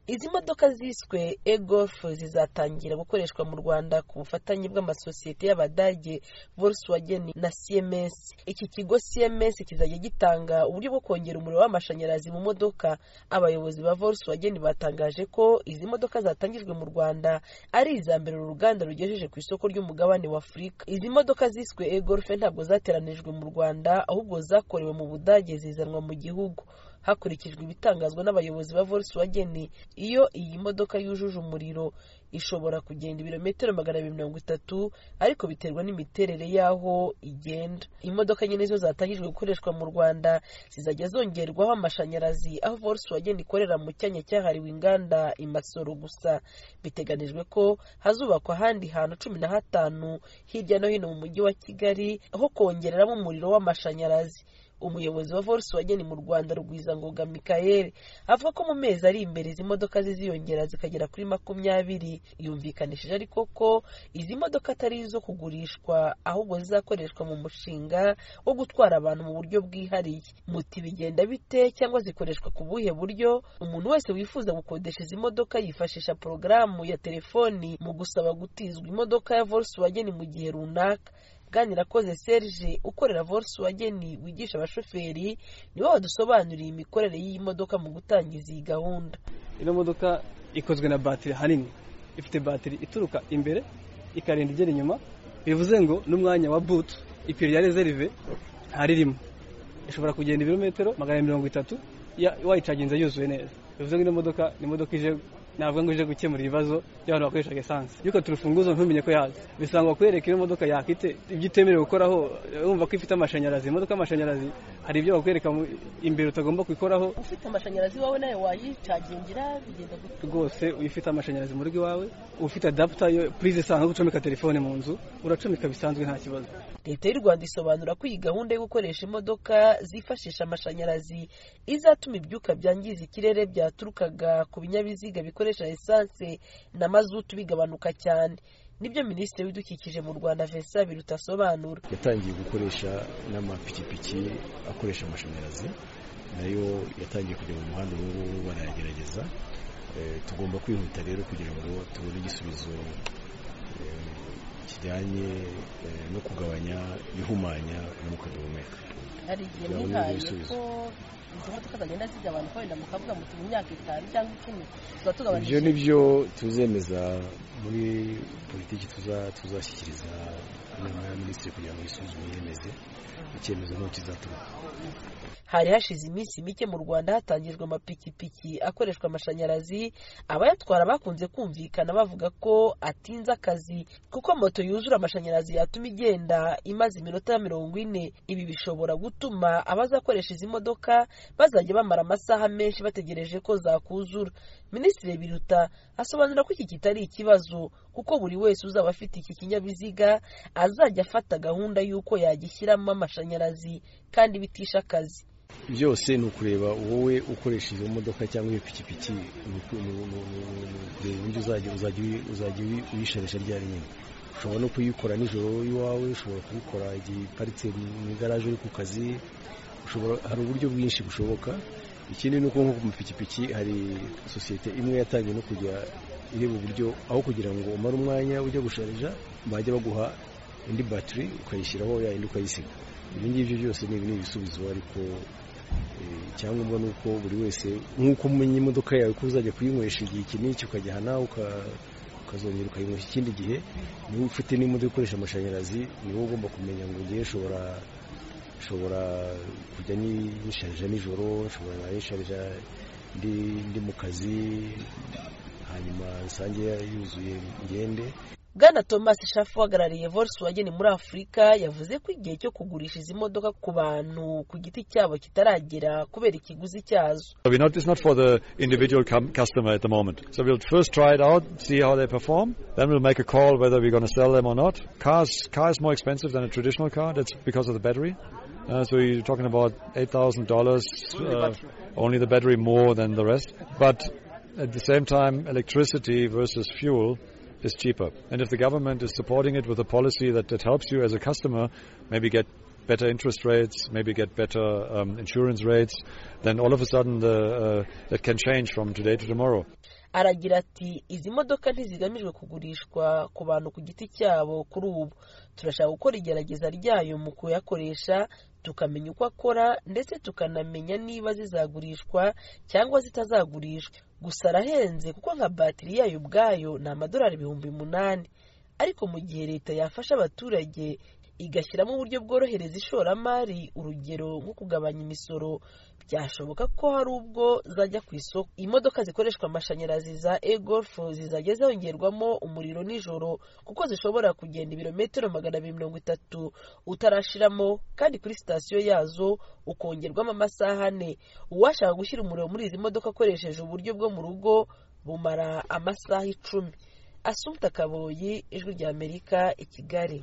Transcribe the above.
izi modoka ziswe egofu zizatangira gukoreshwa mu rwanda ku bufatanye bw'amasosiyete y'abadage volkswagen na cms iki kigo cms kizajya gitanga uburyo bwo kongera umuriro w'amashanyarazi mu modoka abayobozi ba volkswagen batangaje ko izi modoka zatangijwe mu rwanda ari iza mbere uru ruganda rugejeje ku isoko ry'umugabane wa afurika izi modoka ziswe egolfe ntabwo zateranijwe mu rwanda ahubwo zakorewe mu budage zizanwa mu gihugu hakurikijwe ibitangazwa n'abayobozi ba volkswagen iyo iyi modoka yujuje umuriro ishobora kugenda ibirometero magana abiri mirongo itatu ariko biterwa n'imiterere y'aho igenda imodoka nyine zo zatangijwe gukoreshwa mu rwanda zizajya zongerwaho amashanyarazi aho volkswagen ikorera mu cyanya cyahariwe inganda i masoro gusa biteganijwe ko hazubakwa ahandi hantu cumi na hatanu hirya no hino mu mujyi wa kigali ho kongereramo umuriro w'amashanyarazi umuyobozi wa volkswagen mu rwanda rwizangoga michael avuga ko mu mezi ari imbere izi modoka ziziyongera zikagera kuri makumyabiri yumvikanishije ariko ko izi modoka atari izo kugurishwa ahubwo zizakoreshwa mu mushinga wo gutwara abantu mu buryo bwihariye muti bigenda bite cyangwa zikoreshwa ku buhe buryo umuntu wese wifuza gukodesha izi modoka yifashisha porogaramu ya telefoni mu gusaba gutizwa imodoka ya volkswagen mu gihe runaka bwanirakoze serge ukorera volkswagen wigisha abashoferi niwe wadusobanuriye imikorere y'iyi modoka mu gutangiza iyi gahunda ino modoka ikozwe na batiri hanini ifite batiri ituruka imbere ikarinda igera inyuma bivuze ngo n'umwanya wa butu ipine ya rezerive ntaririmo ishobora kugenda ibirometero magana mirongo itatu wayicaginze yuzuye neza bivuze ngo ino modoka ni imodoka ije navuga ngo uje gukemura ibibazo by'abantu bakoresha esanse yuko turufunguzo ntumenye ko yazi bisangwa kwereka iyo modoka yakite ibyo utemerewe gukoraho wumva ko ifite amashanyarazi imodoka y'amashanyarazi hari ibyo bakwereka imbere utagomba kwikoraho ufite amashanyarazi iwawe nawe wayicagingira bigenda gute rwose ufite amashanyarazi mu rugo iwawe ufite adaputa yo purize isanzwe yo gucomeka telefone mu nzu uracomeka bisanzwe nta kibazo leta y'u rwanda isobanura ko iyi gahunda yo gukoresha imodoka zifashisha amashanyarazi izatuma ibyuka byangiza ikirere byaturukaga ku binyabiziga bikoresha esanse na mazutu bigabanuka cyane nibyo minisitiri w'ibidukikije mu rwanda vincent biruta asobanura yatangiye gukoresha n'amapikipiki akoresha amashanyarazi nayo yatangiye kujya mu muhanda ubu ngubu barayagerageza tugomba kwihuta rero kugira ngo tubone igisubizo kijyanye no kugabanya ihumanya umwuka duhumeka hari igihe mwihaye ko izo modoka zagenda zigabanuka wenda mukavuga muti mu myaka itanu cyangwa icumi tuba tugabanije ibyo ni byo tuzemeza muri politiki tuzashyikiriza inama ya minisitiri kugira ngo isuzume yemeze icyemezo n'uko kizaturuka hari hashize iminsi mike mu rwanda hatangijwe amapikipiki akoreshwa amashanyarazi abayatwara bakunze kumvikana bavuga ko atinze akazi kuko moto yuzura amashanyarazi yatuma igenda imaze iminota ya mirongo ine ibi bishobora gutuma abazakoresha izi modoka bazajya bamara amasaha menshi bategereje ko zakuzura minisitiri biruta asobanura ko iki kitari ikibazo kuko buri wese uzaba afite iki kinyabiziga azajya afata gahunda y'uko yagishyiramo amashanyarazi kandi bitisha akazi byose ni ukureba wowe ukoresha izo modoka cyangwa iyo pikipiki kureba uburyo uzajya uyisharisha rya rimwe ushobora no kuyikora nijoro iwawe ushobora kubikora igihe iparitse mu igaraje uri ku kazi hari uburyo bwinshi bushoboka ikindi ni uko nko ku mapikipiki hari sosiyete imwe yatangiye no kujya ireba uburyo aho kugira ngo umare umwanya ujya gusharija bajya baguha indi batiri ukayishyiraho yayindi ukayisiga ibi ngibyo byose ni ibisubizo ariko icyangombwa ni uko buri wese nk'uko umenya imodoka yawe ko uzajya kuyinywesha igihe iki n'iki ukajya aha nawe ukazongera ukayinywesha ikindi gihe niba ufite n'imodoka ikoresha amashanyarazi ni wowe ugomba kumenya ngo ngewe nshobora nshobora kujya nisharija nijoro nshobora nisharija ndi mu kazi hanyuma rusange yuzuye ngende bwana thomas shafu uhagarariye volkswagen muri afurika yavuze ko igihe cyo kugurisha izi modoka ku bantu ku giti cyabo kitaragera kubera ikiguzi cyazo So we not, it's not for the individual com- customer at the moment. So we'll first try it out, see how they perform. Then we'll make a call whether we're going to sell them or not. Cars, car is more expensive than a traditional car. That's because of the battery. Uh, so you're talking about eight thousand dollars, only the battery more than the rest. But at the same time, electricity versus fuel is cheaper. And if the government is supporting it with a policy that, that helps you as a customer, maybe get better interest rates, maybe get better um, insurance rates, then all of a sudden the, uh, that can change from today to tomorrow. aragira ati izi modoka ntizigamijwe kugurishwa ku bantu ku giti cyabo kuri ubu turashaka gukora igerageza ryayo mu kuyakoresha tukamenya uko akora ndetse tukanamenya niba zizagurishwa cyangwa zitazagurishwa gusa arahenze kuko nka batiri yayo ubwayo ni amadolari ibihumbi umunani ariko mu gihe leta yafasha abaturage igashyiramo uburyo bworohereza ishoramari urugero nko kugabanya imisoro byashoboka ko hari ubwo zajya ku isoko imodoka zikoreshwa amashanyarazi za egolf zizajya zongerwamo umuriro nijoro kuko zishobora kugenda ibirometero magana abiri mirongo itatu utarashiramo kandi kuri sitasiyo yazo ukongerwamo amasaha ane uwashaka gushyira umuriro muri izi modoka akoresheje uburyo bwo mu rugo bumara amasaha icumi asumta kaboyi ijwi ry'amerika i kigali